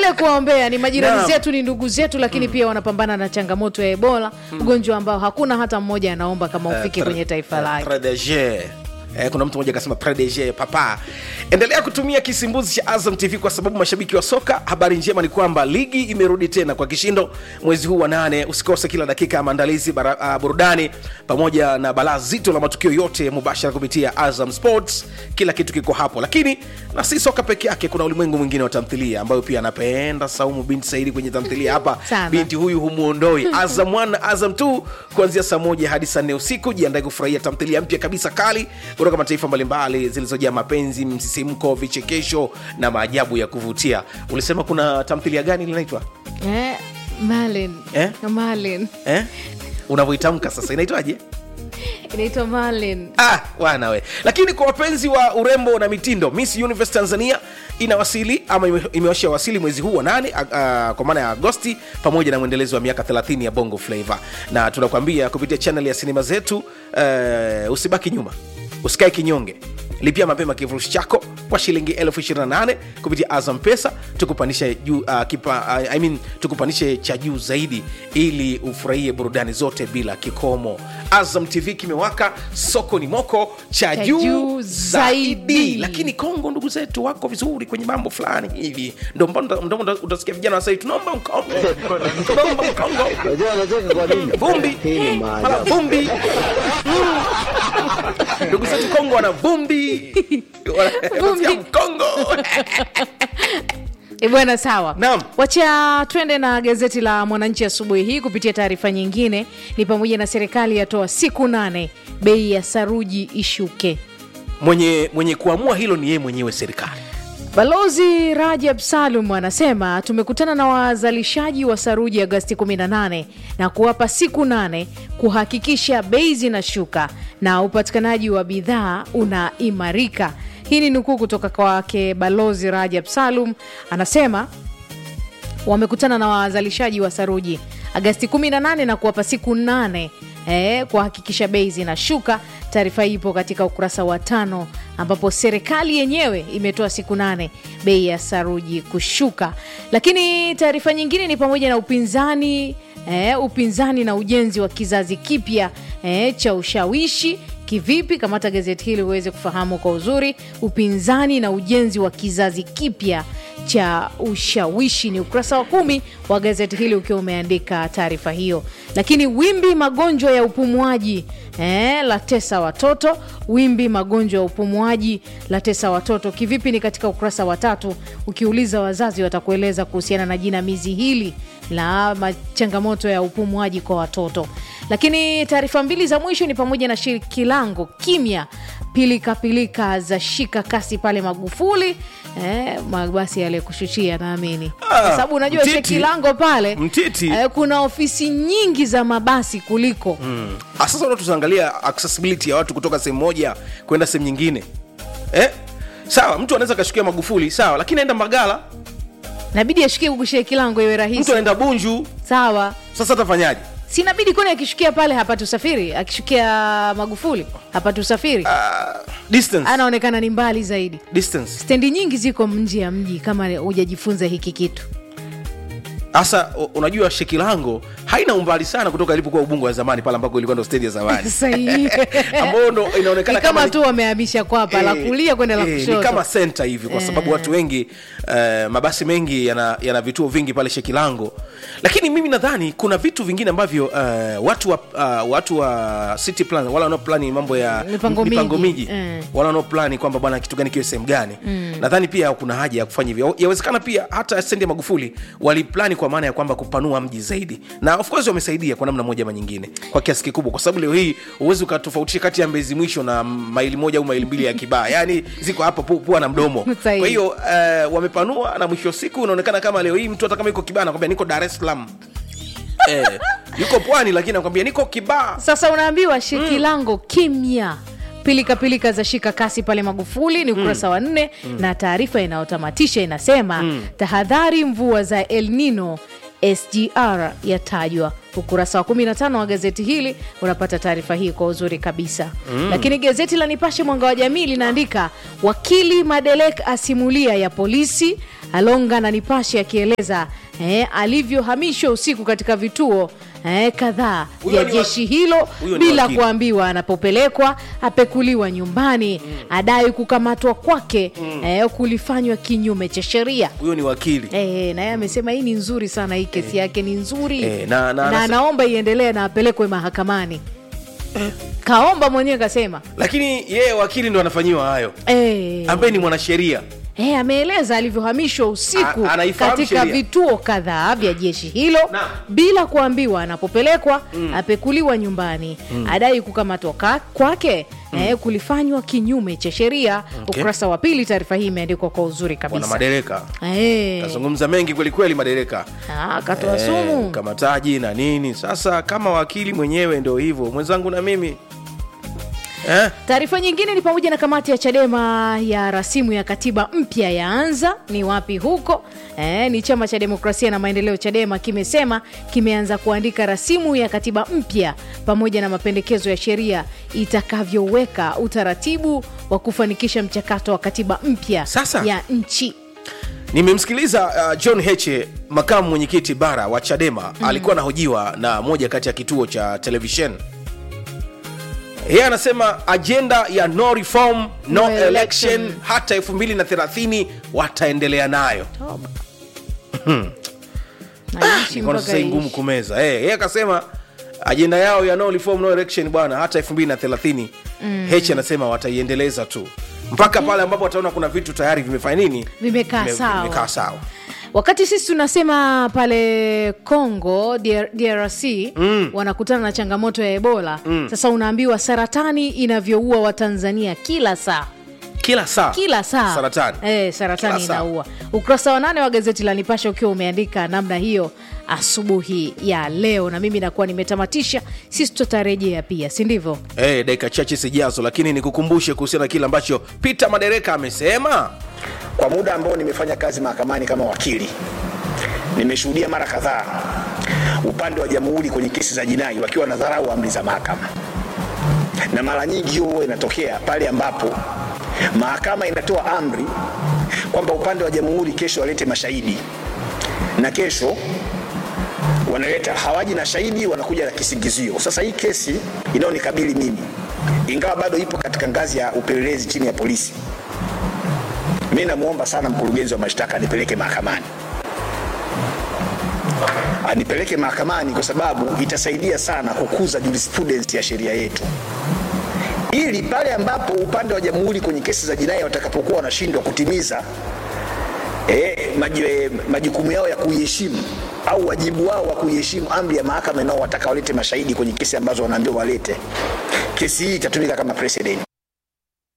tuendelee kuwaombea ni majirani Naam. zetu ni ndugu zetu lakini pia wanapambana na changamoto ya ebola ugonjwa ambao hakuna hata mmoja anaomba kama ufike Eh, kwenye pre- taifa eh, lake protege. Eh, kuna mtu mmoja akasema protege papa endelea kutumia kisimbuzi cha azam tv kwa sababu mashabiki wa soka habari njema ni kwamba ligi imerudi tena kwa kishindo mwezi huu wa nane usikose kila dakika ya maandalizi bara- ah, burudani pamoja na balaa zito la matukio yote mubashara kupitia azam sports kila kitu kiko hapo lakini na si soka peke yake kuna ulimwengu mwingine wa tamthilia ambayo pia anapenda saumu binti saidi kwenye tamthilia hapa Sana. binti huyu humuondoi azam 1 na azam 2 kuanzia saa moja hadi saa nne usiku jiandae kufurahia tamthilia mpya kabisa kali kutoka mataifa mbalimbali zilizojaa mapenzi msisimko vichekesho na maajabu ya kuvutia ulisema kuna tamthilia gani linaitwa eh, Marlin. Eh? Marlin. eh? unavyoitamka sasa inaitwaje inaitwa Marlin. ah, wana we lakini kwa wapenzi wa urembo na mitindo miss universe tanzania inawasili ama ime- imewasha wasili mwezi huu wa nane a- a- kwa maana ya agosti pamoja na mwendelezo wa miaka 30 ya bongo flava na tunakuambia kupitia chanel ya sinema zetu uh, usibaki nyuma usikae kinyonge lipia mapema kifurushi chako kwa shilingi elfu 28 kupitia azam pesa tukupanishe juu uh, kipa, uh, I mean, tukupanishe cha juu zaidi ili ufurahie burudani zote bila kikomo azam tv kimewaka soko ni moko cha Cha juu juu zaidi zaidi. lakini kongo ndugu zetu wako vizuri kwenye mambo fulani hivi ndo mbona- ndo mbona utasikia vijana wasai tunaomba mkongo tunaomba mkongo Unajua anacheka kwa nini? vumbi Hii ni mara maajabu. vumbi ndugu zetu kongo wana vumbi wanasikia mkongo E bwana, sawa. Naam. Wacha twende na gazeti la Mwananchi asubuhi hii kupitia taarifa nyingine, ni pamoja na serikali yatoa siku nane bei ya saruji ishuke. mwenye mwenye kuamua hilo ni yeye mwenyewe serikali Balozi Rajab Salum anasema tumekutana na wazalishaji wa saruji Agasti 18 na kuwapa siku nane kuhakikisha bei zinashuka na upatikanaji wa bidhaa unaimarika. Hii ni nukuu kutoka kwake Balozi Rajab Salum, anasema wamekutana na wazalishaji wa saruji Agasti 18 na kuwapa siku nane eh, kuhakikisha bei zinashuka. Taarifa hii ipo katika ukurasa wa tano ambapo serikali yenyewe imetoa siku nane bei ya saruji kushuka. Lakini taarifa nyingine ni pamoja na upinzani eh, upinzani na ujenzi wa kizazi kipya eh, cha ushawishi kivipi? Kamata gazeti hili uweze kufahamu kwa uzuri. Upinzani na ujenzi wa kizazi kipya cha ushawishi ni ukurasa wa kumi wa gazeti hili ukiwa umeandika taarifa hiyo. Lakini wimbi magonjwa ya upumuaji eh, la tesa watoto. Wimbi magonjwa ya upumuaji la tesa watoto kivipi? Ni katika ukurasa wa tatu. Ukiuliza wazazi watakueleza kuhusiana na jinamizi hili la ma- changamoto ya upumuaji kwa watoto. Lakini taarifa mbili za mwisho ni pamoja na Shikilango kimya, pilikapilika za shika kasi pale Magufuli eh, mabasi yale kushushia, naamini kwa sababu unajua Mtiti. Shikilango pale Mtiti. eh, kuna ofisi nyingi za mabasi kuliko Ah, sasa unataka tuangalia accessibility ya watu kutoka sehemu moja kwenda sehemu nyingine eh? sawa mtu anaweza akashukia magufuli sawa lakini aenda magala nabidi ashukie huku Shikilango iwe mtu rahisi anaenda bunju sawa sasa atafanyaje sinabidi kwani akishukia pale hapati usafiri akishukia magufuli hapati usafiri Ah, distance anaonekana ni mbali zaidi distance stendi nyingi ziko nje ya mji kama hujajifunza hiki kitu hasa u- unajua shekilango haina umbali sana kutoka ilipokuwa ubungo wa zamani pale ambako ilikuwa ndo stendi ya zamani sahihi ambayo ndo inaonekana ni kama ni- tu wamehamisha kwapa la Eh, kulia kwenda la eh, kushoto ni kama senta hivi kwa sababu Eh. watu wengi eh, mabasi mengi yana, yana vituo vingi pale shekilango lakini mimi nadhani kuna vitu vingine ambavyo eh, watu wa, uh, watu wa city plan wala wanaoplani mambo ya Mipango mipango miji. miji Eh. wala wanaoplani kwamba bwana kitu gani kiwe sehemu gani nadhani pia kuna haja ya kufanya hivyo yawezekana pia hata stendi ya magufuli waliplani kwa maana ya kwamba kupanua mji zaidi na of course wamesaidia kwa namna moja ama nyingine kwa kiasi kikubwa kwa sababu leo hii huwezi ukatofautisha kati ya mbezi mwisho na maili moja au maili mbili ya kibaa yani ziko hapa pu- pua na mdomo Sahihi. kwa hiyo uh, wamepanua na mwisho wa siku unaonekana kama leo hii mtu hata kama yuko kibaa anakwambia niko dar es salaam eh, yuko pwani lakini anakwambia niko kibaa sasa unaambiwa shikilango kimya pilikapilika za shika kasi pale magufuli ni ukurasa wa nne na taarifa inayotamatisha inasema tahadhari mvua za el nino sgr yatajwa ukurasa wa 15 wa gazeti hili unapata taarifa hii kwa uzuri kabisa lakini gazeti la nipashe mwanga wa jamii linaandika wakili madelek asimulia ya polisi Alonga na Nipashe akieleza eh, alivyohamishwa usiku katika vituo eh, kadhaa Huyo vya ni wa- jeshi hilo huyo ni bila wakili. kuambiwa anapopelekwa, apekuliwa nyumbani, adai kukamatwa kwake eh, kulifanywa kinyume cha sheria. huyo ni wakili Eh, na yeye amesema hii ni nzuri sana, hii kesi yake ni nzuri Eh, na- na- na anase- anaomba iendelee na apelekwe mahakamani. Kaomba mwenyewe kasema lakini yeye wakili ndo anafanyiwa hayo eh, ambaye ni mwanasheria Eh, ameeleza alivyohamishwa usiku A- anaifahamu katika sheria. vituo kadhaa vya jeshi hilo Naam. bila kuambiwa anapopelekwa apekuliwa nyumbani adai kukamatwa ka- kwake eh, kulifanywa kinyume cha sheria Okay. ukurasa wa pili taarifa hii imeandikwa kwa uzuri bwana kabisa madereka Eh, kazungumza mengi kwelikweli madereka ah, akatoa Eh, sumu kamataji na nini sasa kama wakili mwenyewe ndo hivyo mwenzangu na mimi eh? Taarifa nyingine ni pamoja na kamati ya Chadema ya rasimu ya katiba mpya yaanza. Ni wapi huko? E, ni chama cha demokrasia na maendeleo Chadema kimesema kimeanza kuandika rasimu ya katiba mpya pamoja na mapendekezo ya sheria itakavyoweka utaratibu wa kufanikisha mchakato wa katiba mpya Sasa. ya nchi. nimemsikiliza uh, john heche makamu mwenyekiti bara wa chadema mm. alikuwa anahojiwa na moja kati ya kituo cha televishen yeye anasema ajenda ya no reform no, No election, election. hata 230 wataendelea nayo Naishi Ikaona mpaka sasa hii ngumu iishi. kumeza Eh, yeye akasema ajenda yao ya no reform no election bwana hata 230 mm. heche anasema wataiendeleza tu mpaka pale ambapo wataona kuna vitu tayari vimefanya nini Vimekaa Vime- sawa. vimekaa sawa wakati sisi tunasema pale congo DR, drc mm. wanakutana na changamoto ya ebola mm. sasa unaambiwa saratani inavyoua watanzania kila saa kila saa kila saa saratani Eh, saratani Kila saa. inaua ukurasa wa nane wa gazeti la nipasha ukiwa umeandika namna hiyo asubuhi ya leo na mimi nakuwa nimetamatisha sisi tutarejea pia si ndivyo hey, dakika chache zijazo lakini nikukumbushe kuhusiana na kile ambacho peter madereka amesema Kwa muda ambao nimefanya kazi mahakamani kama wakili, nimeshuhudia mara kadhaa upande wa jamhuri kwenye kesi za jinai wakiwa wanadharau amri za mahakama, na mara nyingi hiyo huwa inatokea pale ambapo mahakama inatoa amri kwamba upande wa jamhuri kesho walete mashahidi, na kesho wanaleta hawaji na shahidi, wanakuja na kisingizio. Sasa hii kesi inayonikabili mimi, ingawa bado ipo katika ngazi ya upelelezi chini ya polisi, mi namwomba sana mkurugenzi wa mashtaka anipeleke mahakamani anipeleke mahakamani kwa sababu itasaidia sana kukuza jurisprudence ya sheria yetu ili pale ambapo upande wa jamhuri kwenye kesi za jinai watakapokuwa wanashindwa kutimiza eh, maji- eh, majukumu yao ya kuiheshimu au wajibu wao wa kuiheshimu amri ya mahakama inaowataka walete mashahidi kwenye kesi ambazo wanaambiwa walete kesi hii itatumika kama precedent